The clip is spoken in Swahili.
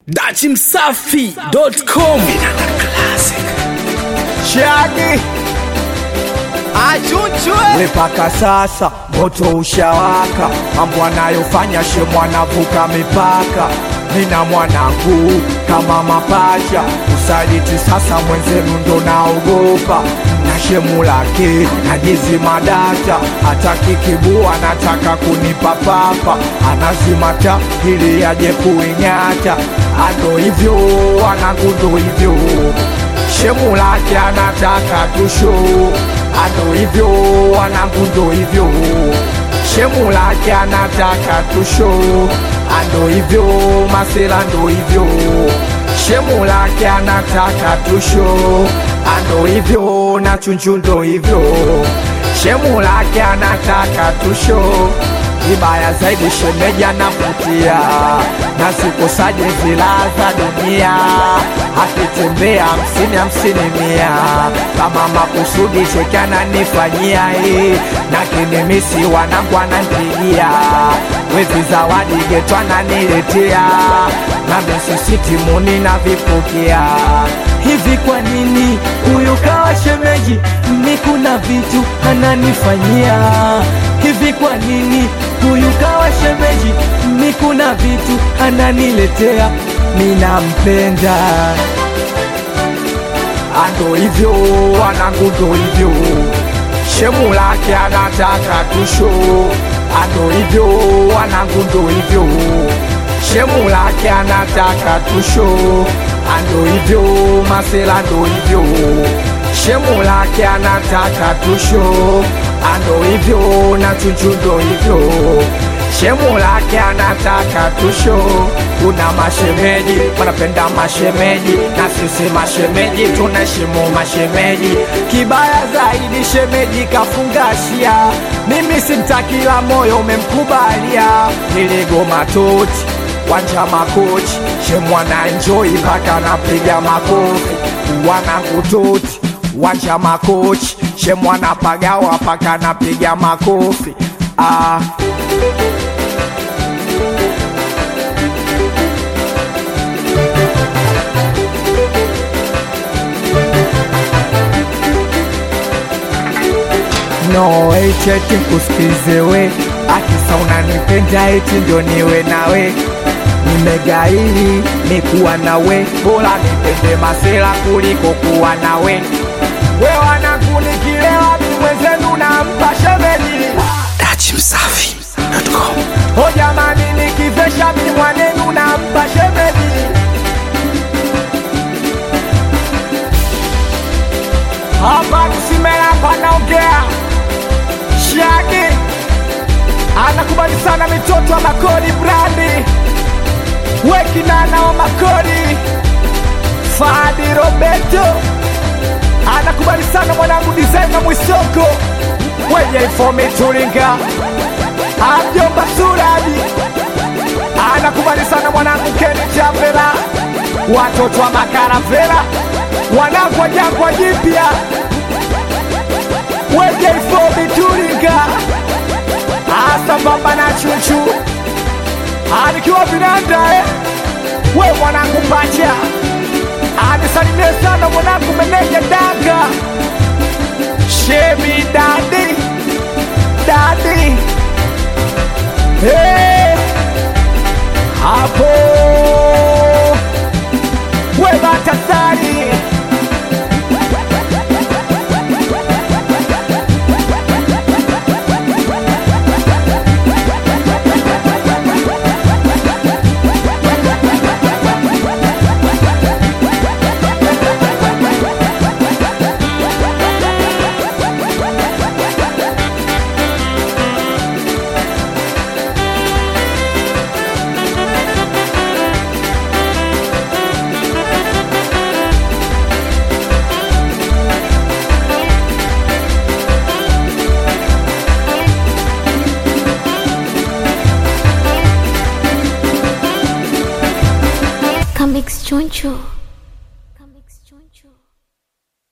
dachimsafi.com Shagi Achuchwe mpaka sasa moto ushawaka, mambo anayofanya shemu anavuka mipaka. Nina mwanangu kama mapacha, usaliti sasa mwenzenu ndo naogopa na shemu lake najizima data, hataki kibua, anataka kunipa papa, anazimata ili aje kuing'ata. Ando hivyo wanangu, ndo hivyo shemu lake anataka tusho ando hivyo wanangu ndo hivyo shemu lake anataka tusho ando hivyo masela ndo hivyo shemu lake anataka tusho ando hivyo na chunchu ndo hivyo shemu lake anataka tusho Kibaya zaidi shemeji anavutia na sikosaje zilaza dunia, akitembea hamsini hamsini mia kama makusudi cheki ananifanyia hii na kinimisi wanangu ananipigia wezi zawadi geto ananiletea na mesisitimuni na vipokea hivi kwa nini huyu kawa shemeji mi kuna vitu ananifanyia hivi kwa nini huyu kawa shemeji mi kuna vitu ananiletea minampenda ando hivyo wanangu ndo hivyo shemu lake anataka tusho ando hivyo wanangu ndo hivyo shemu lake anataka tusho ando hivyo masela ndo hivyo shemu lake anataka tusho ando hivyo na chunchu ndo hivyo shemu lake anataka tusho kuna mashemeji wanapenda mashemeji na sisi mashemeji tunaheshimu mashemeji kibaya zaidi shemeji kafungashia mimi simtakila moyo umemkubalia niligoma toti wanja makochi shemwana enjoy mpaka napiga makofi wanangu toti wanja makochi shemwana pagawa mpaka napiga makofi ah. no eti eti kusikize we akisa unanipenda eti ndio niwe nawe nimegaili nikuwa nawe bora nipende masela kuliko kuwa nawe we wanangu nikilewa mi mwenzenu nampa shemeji dachimsafi.com o jamani nikivesha mi mwanenu nampa shemeji hapa kusimela panaongea shagi anakubali sana mitoto wa makodi brandi wekinana wa makodi fadi roberto anakubali sana mwanangu dizaina mwisoko wenye ifomi turinga amjomba suraji anakubali sana mwanangu keni chapela watoto wa makaravela wanangu wa jangwa jipya wenye ifomi turinga asambamba na chuchu anikiwa vinanda eh? we mwanangu pacha anisalimie sana mwanangu meneja danga shemi dadi dadi hey! hapo we batasari Comics Choncho.